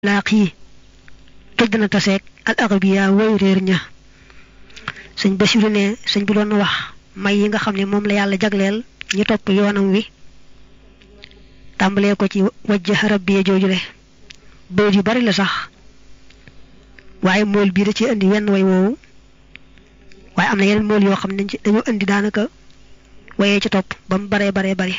laaqi toj dana taseeg al arabiya woy réer ña sëñ Basiru ne sëñ bi doon wax may yi nga xam ne moom la yàlla jagleel ñi topp yoonam wi tàmbalee ko ci wajja rabbiya joojule bayit yu bari la sax waaye mool bii da ci indi wenn way woowu waaye am na yeneen mool yoo xam ne dañoo indi daanaka wayee ci topp ba mu baree baree bari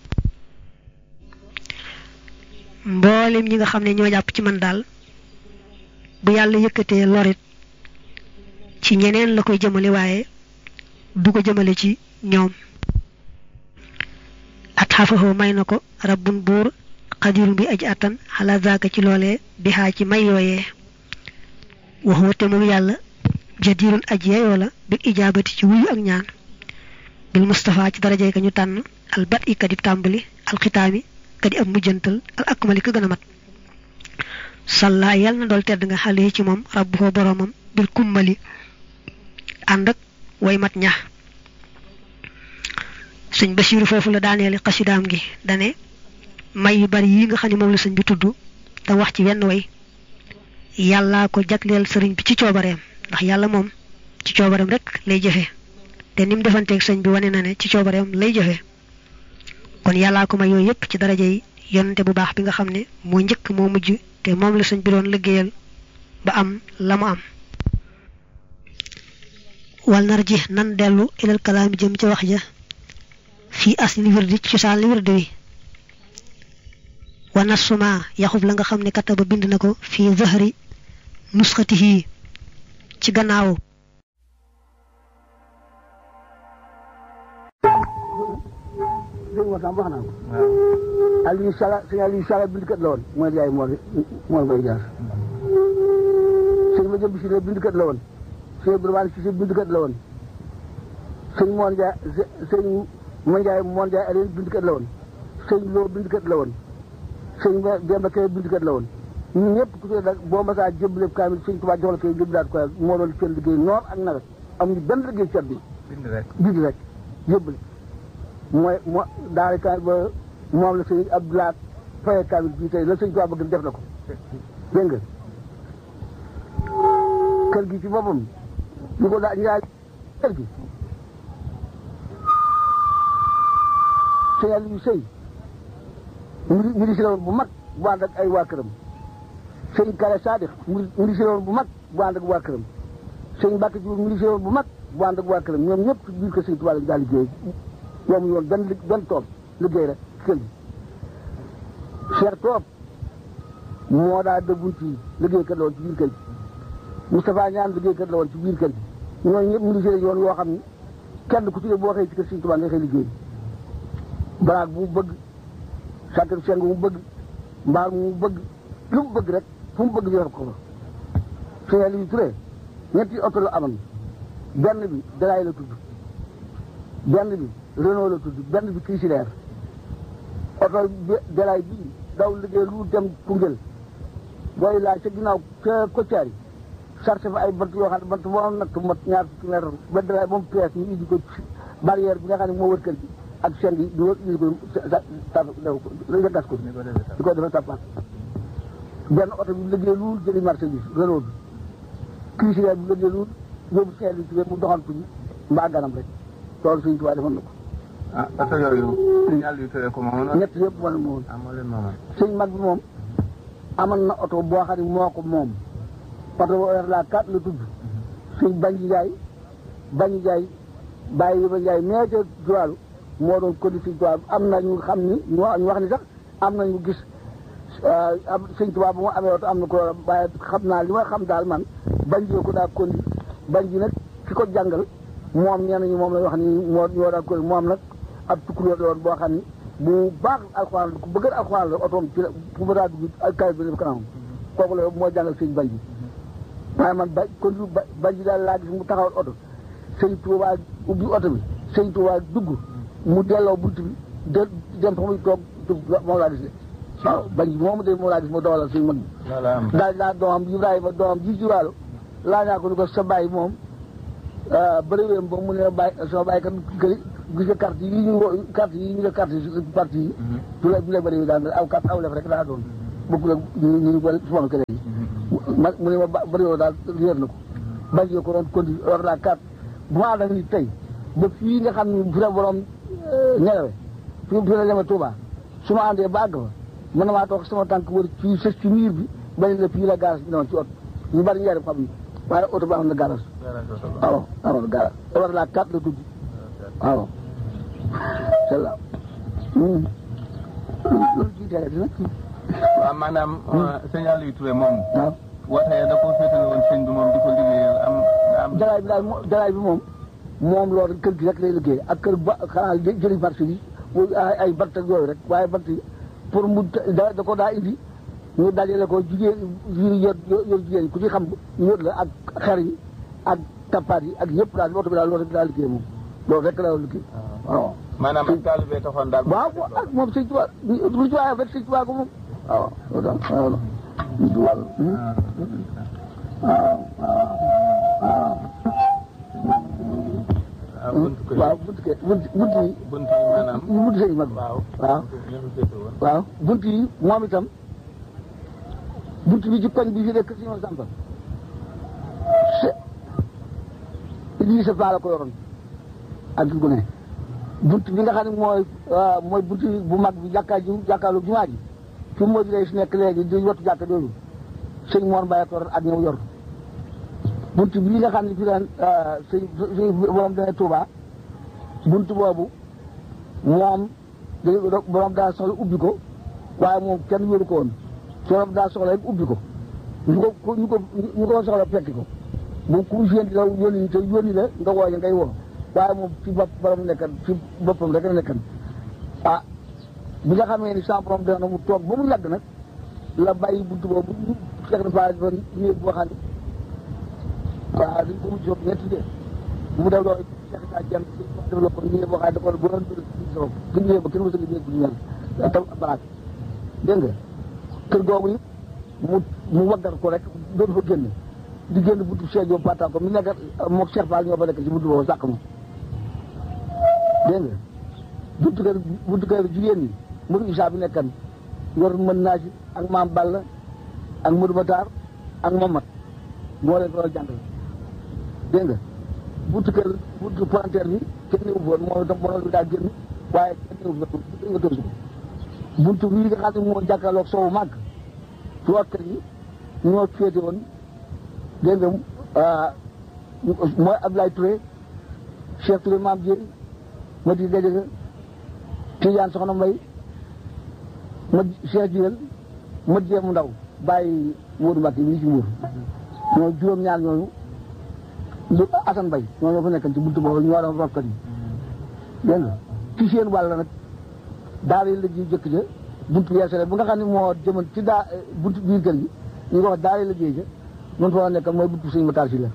mboolem ñi nga xam ne ñoo jàpp ci man daal bu yàlla yëkkatee lorit ci ñeneen la koy jëmale waaye du ko jëmale ci ñoom at xafaxoo may na ko rabbun buur xadirun bi aji attan xalaat zaaka ci loolee bi xaa ci may yooyee waxuma te moom yàlla jadirun aji yeyoo la bil ijaabati ci wuyu ak ñaan bil Mustafa ci darajay ka ñu tànn al bat i kadib tàmbali al xitaami kadi ab mujjantal al akmali ka gën a mat salla yàlla na dool tedd nga xale ci moom rabbu ko boroomam bil kummali ànd ak way mat ña sëñ Basiiru foofu la daaneeli xasidaam gi dane may yu bari yi nga xam ne moom la sëñ bi tudd te wax ci wenn way yàllaa ko jagleel sëriñ bi ci coobareem ndax yàlla moom ci coobareem rek lay jëfe te ni mu defanteeg sëñ bi wane na ne ci coobareem lay jëfe kon yàllaa ko may yooyu yépp ci daraja yi yonante bu baax bi nga xam ne moo njëkk moo mujj te moom la sëñ bi doon liggéeyal ba am la mu am wal nar ji nan dellu ilal kalaami jëm ca wax ja fii asli wirdi ci cosaan li wirdi wi wa nasuma yaxub la nga xam ne kataba bind na ko fii zahri nusxatihi ci gannaaw dégg nga wax naa ko. Aliou Sala sëñ Aliou Sala bindkat la woon mooy yaay moo moo koy jaar. sëñ ma jëm si ne bindkat la woon. sëñ Ibrahima si bindkat la woon. sëñ Moon Njaay sëñ Ma Njaay Moon Njaay Aliou bindkat la woon. sëñ Lo bindkat la woon. sëñ Demba Kay bindkat la woon. ñun ñëpp ku ci nag boo masaa jëmbale kaamil sëñ Tuubaa jox la koy jëmbalaat ko moo doon seen liggéey noor ak nawet amuñu benn liggéey cat bi. bind rek bind rek jëmbale. mooy moo daal kaamil ba moom la sëñ Abdoulaye faye kaamil bii tey la sëñ Tuubaa bëgg def na ko dégg nga kër gi ci boppam ñu ko daa ñaar kër gi sëñ Aliou Sëy ministre bu mag bu ànd ak ay waa këram sëñ Kale Sadix ministre bu mag bu ànd ak waa këram sëñ Mbàkke Diouf ministre bu mag bu ànd ak waa këram ñoom ñëpp ci biir kër sëñ Tuubaa lañ daal liggéey ñoom yoon benn benn tool liggéey rek kër gi Cheikh Toob moo daa dëggunt yi liggéey kër la woon ci biir kër gi Moustapha Ñaan liggéey kër la woon ci biir kër gi ñooñu ñëpp ministère yoon yoo xam ne kenn ku ci ne boo xëy ci kër Sëñ Tuubaa nga xëy liggéey baraag bu mu bëgg sàkkat seng bu mu bëgg mbaar mu bëgg lu mu bëgg rek fu mu bëgg ñu def ko fa Sëñ Aliou Touré ñetti oto la amoon benn bi dalaay la tudd benn bi Renault la tudd benn bi Chrysler oto delaay bii daw liggéey lu dem Koungheul booy laaj ca ginnaaw ca Kotiari sarse fa ay bant yoo xam ne bant boo am natt mat ñaar fukki mètre ba delaay moom pièce ñu indi ko barrière bi nga xam ne moo wër kër gi ak seng yi di wër indi ko sa gas ko di ko defee tappaat benn oto bi liggéey lu jëli marché bi Renault bi Chrysler bi liggéey lu yóbbu seel bi mu doxantu ji mbaa ganam rek loolu Sëñ Tuubaa defoon na ko ah oto yooyu sëñ Aliou Touré ko moomoon ñett yëpp moo leen moomoon ah moo leen moomoon sëñ mag bi moom amoon na oto boo xam ne moo ko moom oto boo yor la kat la tudd sëñ Banji Njaay Banji Njaay bàyyi yi ba Njaay mais ca Joal moo doon conduire sëñ Tuubaa am na ñu xam ni ñu wax ni sax am na ñu gis am sëñ Tuubaa bu mu amee oto am na ko waaye xam naa li ma xam daal man Banji ko daa conduire Banji nag ki ko jàngal moom ñenn ñi moom la wax ni moo ñoo daa conduire moom nag ab tukkulóor la woon boo xam ni bu baax alxuraan ku bëgg alxuraan la otoom ci la fu mu daa dugg ak kayit bi def kanam kooku la moo jàngal sëñ Banji waaye man ba kon Banji daal laa gis mu taxawal oto sëñ Tuubaa ubbi oto bi sëñ Tuubaa dugg mu delloo bunt bi de dem fa muy toog moom laa gis de waaw Banji moomu de moom laa gis mu dawalal sëñ mag bi daal daa doomam Ibrahima doomam ji juraalo laa ñaa ko ni ko sa bàyyi moom bëriwéem ba mu ne bàyyi sama bàyyi kat këri gis nga carte yi ñu carte yi ñu def carte yi parti yi du la du la bëri daan aw carte aw lef rek daa doon bokkul ak ñu ñu wala suma kër yi ma mu ne ma ba bëriwoo daal réer na ko bañ ko doon conduire war naa carte bu ma ànd ak nit tey ba fii nga xam ne fi la borom ñelewe fi fi la demee Touba su ma àndee ba àgg fa mën na maa toog sama tànk wër fii sës ci miir bi bañ la fii la garas bi noonu ci oto ñu bari njëriñ xam ni waaye oto ba am na garas waaw am na garas war naa carte la tudd waaw c'est là loolu ci télé bi nag waaw maanaam sëñ Aliou Touré moom waaw wootee da ko féetale woon sëñ bi moom di ko liggéeyal am am jalaay bi daal moo jalaay bi moom moom loolu kër gi rek lay liggéey ak kër ba xanaa jë- jëli marché bi muy ay ay bant ak yooyu rek waaye bant yi pour mu da da ko daa indi ñu dajale ko jigéen yi yor yor jigéen yi ku ci xam ñu yor la ak xer yi ak tappaat yi ak yëpp daal oto bi daal loolu rek daa liggéey moom loolu rek la liggéey waaw maanaam ak taalibe taxoon daal waaw ak moom sëñ Tuubaa lu ci waaye rek sëñ Tuubaa ko moom waaw loolu daal waaw sëñ Tuubaa la waaw waaw ah buntu kër waaw bunt ke bunt bunt yi buntu yi maanaam bunt sëñ mag bi waaw waaw ñoo fi féete woon waaw bunt yi moom itam bunt bi ci koñ bi fi nekk si ñoom Samba se lii sa faa la ko yoroon ak gu ne bunt bi nga xam ne mooy waaw mooy bunt bu mag bi jàkkaa ji jàkkaarlu jumaa ji fi moo di lay si nekk léegi di wattu jàkka jooju sëñ Mor Mbaye ko yor ak ñëw yor bunt bii nga xam ne fi daan sëñ sëñ borom dana Touba bunt boobu moom dañu borom daa soxla ubbi ko waaye moom kenn wéru ko woon borom daa soxla rek ubbi ko ñu ko ñu ko ñu ko soxla fekki ko bu ku yéen la yónni te yónni la nga wooñe ngay woo waaye moom fi bopp borom nekkan fi boppam rek la nekkan ah bi nga xamee ni sans borom dana mu toog ba mu yàgg nag la bàyyi buntu boobu ñu fekk na fa fa néeg boo xam ne waaw dañ ko mujj ñetti de mu def loolu Cheikh Issa Dieng def la ko néeg boo xam ne da ko bu doon dul sa bopp gën ñëwee ba kenn mësul néeg bu ñu mel tam baraat dégg nga kër googu it mu mu waggar ko rek doon fa génn di génn buntu Cheikh Diop Pata ko mi nekk moog Cheikh Fall ñoo fa nekk ci buntu boobu sàq ma dégg nga buntu kër buntu kër jigéen ñi Modou Issa bi nekkan yor mën naa ci ak maam Balla ak Modou Batar ak Mamat moo leen ko doon jàngal dégg nga buntu kër buntu palanteer bi kenn néew foon moom itam borom bi daal génn waaye kenn néew foon buntu nga tënsu ko buntu bii nga xam ne moo jàkkaarloog soowu màgg ci waa kër yi ñoo féete woon dégg nga mooy Abdoulaye Touré Cheikh Touré Maam Dieng ma di Gadiaga Tidiane Soxna Mbay ma Cheikh Jiwel ma jéem ndaw bàyyi Modou Mbacke bii ci Mbour ñoo juróom-ñaar ñooñu lu Assane Bay ñoo ñoo fa nekkan ci buntu boobu ñoo doon rokkat yi dégg nga ci seen wàll nag daara yi la ji jëkk ja buntu yeesale bu nga xam ne moo jëman ci daa buntu biir kër gi ñu ko wax daara yi la ji ja noonu fa nekkan mooy buntu sëñ Matar si la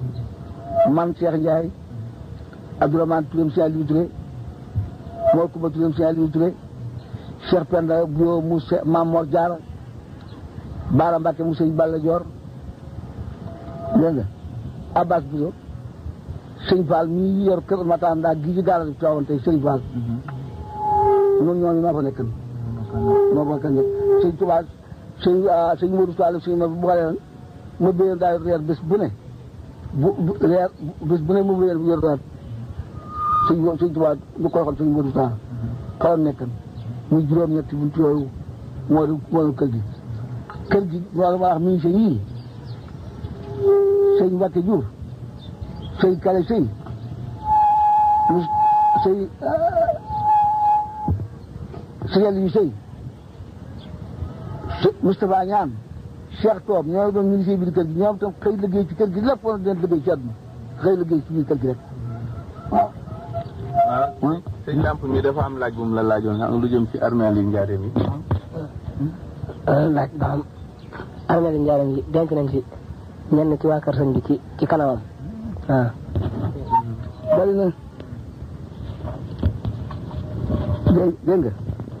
man Cheikh Ndiaye Abdourahmane Touré Cheikh Aliou Touré Mor Kumba Touré Cheikh Aliou Touré Cheikh Penda Bio mu Mam Mor Diarra Baara Mbacke mu sëñ Balla Dior dégg nga Abbas Bousso sëñ Fall mii yor kër Matar ndaa gi ci gaara bi toogoon tey sëñ Fall ñoom ñooñu maa fa nekkan moo fa nekkan sëñ Touba sëñ sëñ Modou Fall sëñ ma bu xale ma béyoon daal reer bés bu ne bu bu reer bés bu ne mu béyoon bu yor reer sëñ sëñ Touba du ko waxal sëñ Modou Fall xawoon nekkan muy juróom-ñetti buntu yooyu moo di moo di kër gi kër gi loolu ma wax mi ngi sëñ yii sëñ Mbacke Diouf sëñ Kale sëñ sëñ sëñ yu sëy Moustapha Ñaan Cheikh Toob ñoo doon ministre bi kër gi ñoom tam xëy liggéey ci kër gi lépp woon den liggéey ci àdduna xëy liggéey ci biir kër gi rek waaw waaw sëñ Lamp mi dafa am laaj bu mu la laajoon nga am lu jëm ci armeel yi njaareem yi laaj ba xam armeel yi njaareem yi denc nañ ci ñenn ci waa kër sëñ bi ci ci kanamam waaw bari na dégg dégg nga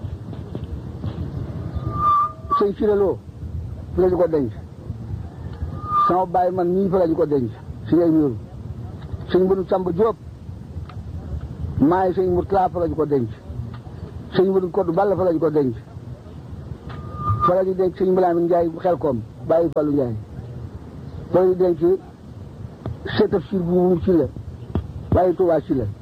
sëñ firaloo fi la ñu ko denc sama bàyyi man nii fa la ñu ko denc si ngay ñëw sëñ Mbënu Samba Diop maay sëñ Murtala fa la ñu ko denc sëñ Mbënu Koddu Balla fa la ñu ko denc fa la ñu denc sëñ Bilaamin Njaay xel koom bàyyi Fallu Njaay fa la ñu denc seetaf sir bu mu ci la bàyyi Tuubaa ci la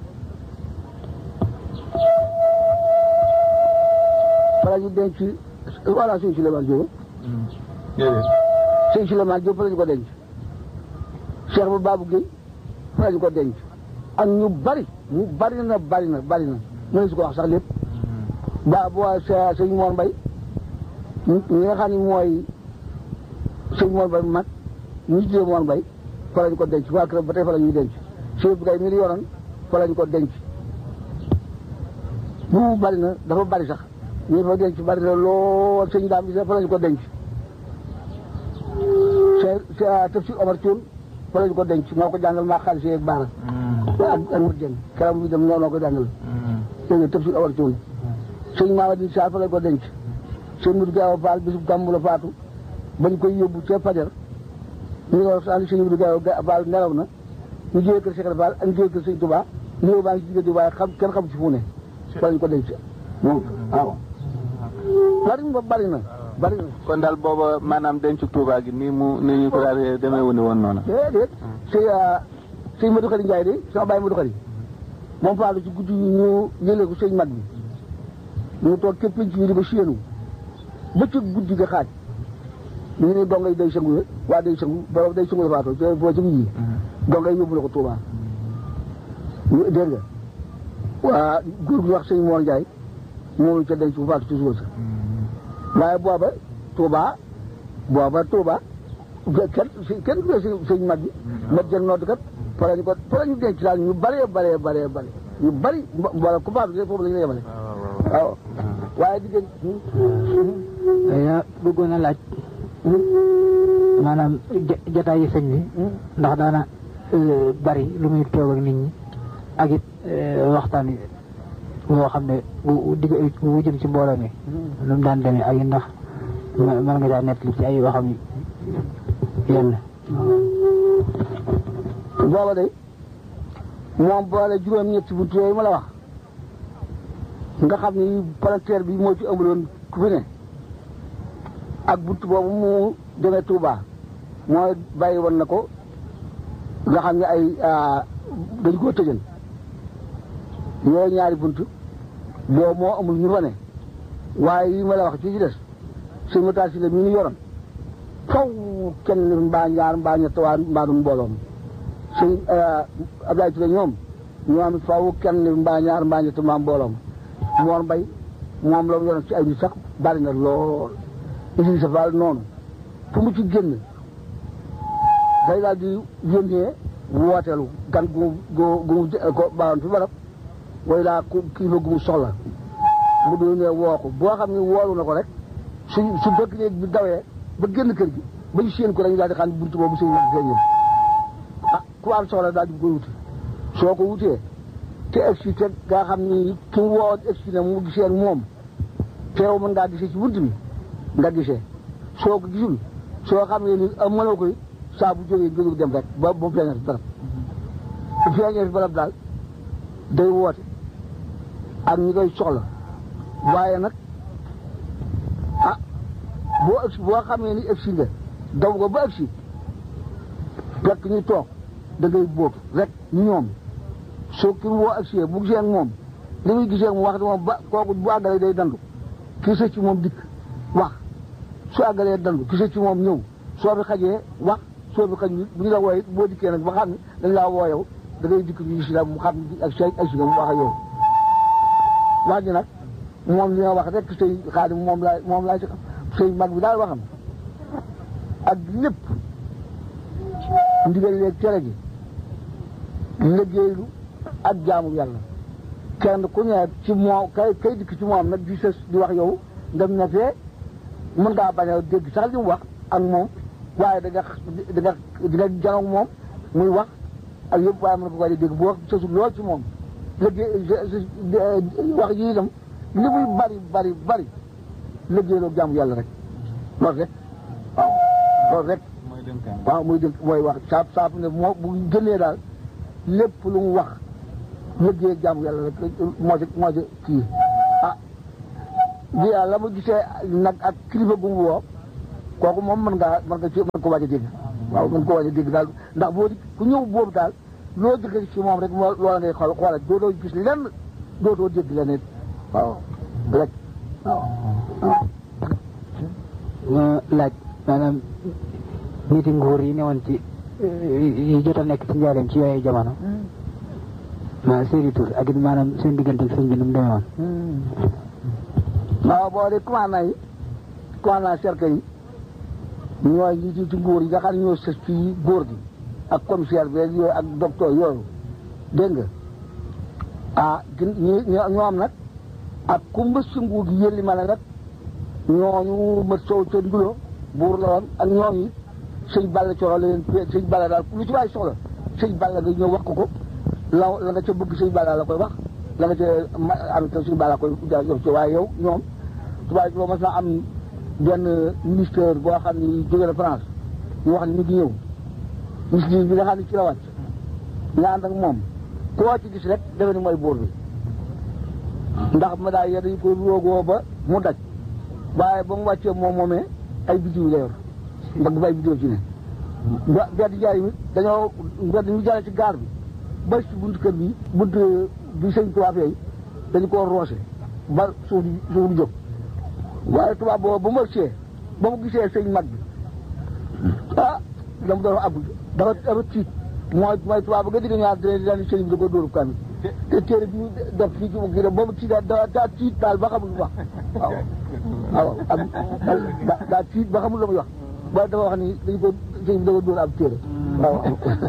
fa la ñu denc voilà sëñ Souleymane Diop déedéet sëñ Souleymane Diop fa la ñu ko denc Cheikh ba Babou Guèye fa la ñu ko denc ak ñu bari ñu bari na bari na bari na mënees su ko wax sax lépp ba bu waa sa sëñ Mor Mbay ñi nga xam ne mooy sëñ Mor Mbay mag ñi tuddee Mor Mbay fa la ñu ko denc waa këram ba tey fa la ñuy denc Cheikh bi kay mi ngi yoroon fa la ñu ko denc bu bari na dafa bari sax ñu fa denc bari na lool sëñ daam bi fa la ñu ko denc sa tafsir Omar Thioune fa la ñu ko denc moo ko jàngal maa xaalis yeeg baara ak ak mut jën karam bi dem noonu ko jàngal dégg nga tafsir Omar Thioune sëñ Mamadou Sa fa la ñu ko denc sëñ Mudu Gaaw Faal bisub gàmmu la faatu bañ koy yóbbu ca fajar ñu ngi wax sànni sëñ Mudu Gaaw Faal nelaw na ñu jógee kër Cheikh Fall ak ñu jógee kër sëñ Touba ñëw baa ngi ci diggante waaye xam kenn xam ci fu ne fa la ñu ko denc moom waaw bari na bari na bari na kon daal booba maanaam dencu Touba gi nii mu ni ñu ko daal demee wu ne woon noonu. déedéet sëñ sëñ Madou Khari Ndiaye de sama bàyyi Madou Khari moom faatu ci guddi ñu yëlee ko sëñ mag bi ñu toog képp ci ñu di ba séenu ba ca guddi ga xaaj ñu ne dongay day sëngu waa day sëngu boobu day sëngu la faatu te boo ci yi dongay yóbbu la ko Touba ñu dégg nga waa góor gu wax sëñ Mor Ndiaye moom ca denc bu faatu ci suba sa waaye booba Touba booba Touba kenn kenn du sëñ sëñ mag bi mat jël nodd kat fa la ñu ko fa la ñu denc daal ñu bëree bëree bëree bëri ñu bëri wala ku faatu de foofu la ñu la yemale waaw waaye diggante yaa bëggoon a laaj maanaam jataay yi sëñ bi ndax daana bari lu muy toog ak nit ñi ak it waxtaan yi boo xam ne bu digg bu jëm ci mbooloo mi lu mu daan demee ak it ndax mën nga daa nettali ci ay waxam yenn booba de moom boole juróom-ñetti buntu yooyu ma la wax nga xam ni palanteer bi moo ci amuloon ku fi ne ak buntu boobu mu demee Touba mooy bàyyi woon na ko nga xam ne ay dañ koo tëjal yooyu ñaari buntu boobu moo amul ñu fa ne waaye yi ma la wax ci ci des sëñ ma taal si la mi ñu yoroon faw kenn mbaa ñaar mbaa ñett waa mbaa du mbooloom sëñ Abdoulaye Touré ñoom ñoom it faw kenn mbaa ñaar mbaa ñett mbaa mbooloom moor mbay moom la mu yoroon ci ay nit sax bari na lool isi sa faal noonu fu mu ci génn day daal di yónnee wooteelu gan gu gu gu ko baawoon fi barab way laa ku kilifa gu mu soxla mu du ne woo ko boo xam ne woolu na ko rek su su fekk léegi bi dawee ba génn kër gi ba ñu séen ko dañu daal di xam ne buntu boobu sëñ mag feeñul ah ku am soxla daal di koy wuti soo ko wutee te egsi te nga xam ni ki mu woo egsi na mu gisee ak moom teew mën ngaa gisee ci bunt bi nga gisee soo ko gisul soo xam ne ni am mënoo koy saa bu jógee nga jóg dem rek ba ba mu feeñee fi barab bu feeñee fi barab daal day woote ak ñi koy soxla waaye nag ah boo egsi boo xamee ni egsi nga daw ko ba egsi fekk ñu toog da ngay bóob rek ñoom soo ki woo egsi bu gisee ak moom li muy gisee ak moom wax di moom ba kooku bu àggalee day dandu ki sa ci moom dikk wax su àggalee dandu ki sa ci moom ñëw soo fi xajee wax soo fi xaj bu ñu la wooyee boo dikkee nag ba xam ne dañ laa woo yow da ngay dikk ñu gis la mu xam ne ak say egsi nga mu wax ak yow wax ji nag moom li nga wax rek sëy xaadim moom laa moom laa ci xam sëy mag bi daal waxam ak lépp ndigal leeg tere gi liggéeylu ak jaamu yàlla kenn ku ne ci moom kay kay dikk ci moom nag di sës di wax yow ndem na fee mën ngaa bañ a dégg sax li mu wax ak moom waaye da nga da nga di nga janoog moom muy wax ak yëpp waaye mën nga ko koy dégg bu wax sësul lool ci moom liggéey wax ji itam li muy bari bari bari liggéeyloo jaamu yàlla rek loolu rek waaw loolu rek mooy dénkaan. waaw muy dënk mooy wax saab saab ne moo bu génnee daal lépp lu mu wax liggéey jaamu yàlla rek moo ci moo ci kii ah di la mu gisee nag ak kilifa gu mu woo kooku moom mën ngaa mën nga ci mën ko waaj a dégg waaw mën ko waaj a dégg daal ndax boo di ku ñëw boobu daal loo jëkkee ci moom rek moo loola ngay xool xoolal doo doo gis lenn doo doo dégg leneen waaw rek waaw ma laaj maanaam niti nguur yi newoon ci yi jot a nekk ci njaareem ci yooyu jamono ma seeni tur ak it maanaam seen diggante ak sëñ bi nu mu demee woon waaw boo de commandant yi commandant cercle yi ñooy ñi ci ci nguur yi nga xam ne ñoo sës ci góor gi ak commissaire bi yooyu ak docteur yooyu dégg nga ah gin ñi ñoo am nag ak ku mbës ci nguur gi yëlli ma ne nag ñooñu mët sow ca ndulo buur la woon ak ñooñu it sëñ Balla coro la leen sëñ Balla daal lu ci waay soxla sëñ Balla nga ñëw wax ko ko la la nga ca bëgg sëñ Balla la koy wax la nga ca am te sëñ Balla koy yor ci waaye yow ñoom tubaab boo mas naa am benn ministère boo xam ni jóge na France ñu wax ni ñu ngi ñëw ministre bi nga xam ne ci la wàcc nga ànd ak moom koo ci gis rek defe ni mooy buur bi ndax ma daa yee dañu ko roogoo ba mu daj waaye ba mu wàccee moom moomee ay bidiw la yor mbagg bay bidiw ci ne ba mbedd jaay mi dañoo mbedd ñu jale ci gaar bi ba ci buntu kër bi buntu bi sëñ tubaab yooyu dañu koo roose ba suuf di suuf di jóg waaye tubaab boobu ba mu ëgsee ba mu gisee sëñ mag bi ah la mu doon wax abdu dafa dafa tiit mooy mooy tubaab ba nga digg ñaar dina daan sëñ bi da ko dóoru kamit te téere bi ñu def fii ci mu kii rek boobu tiit daa daa tiit daal ba xamul lu wax waaw waaw am daa tiit ba xamul la muy wax ba dafa wax ni dañu ko sëñ bi da ko dóor ab téere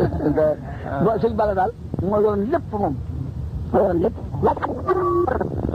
waaw sëñ Balla daal moo yoroon lépp moom moo yoroon lépp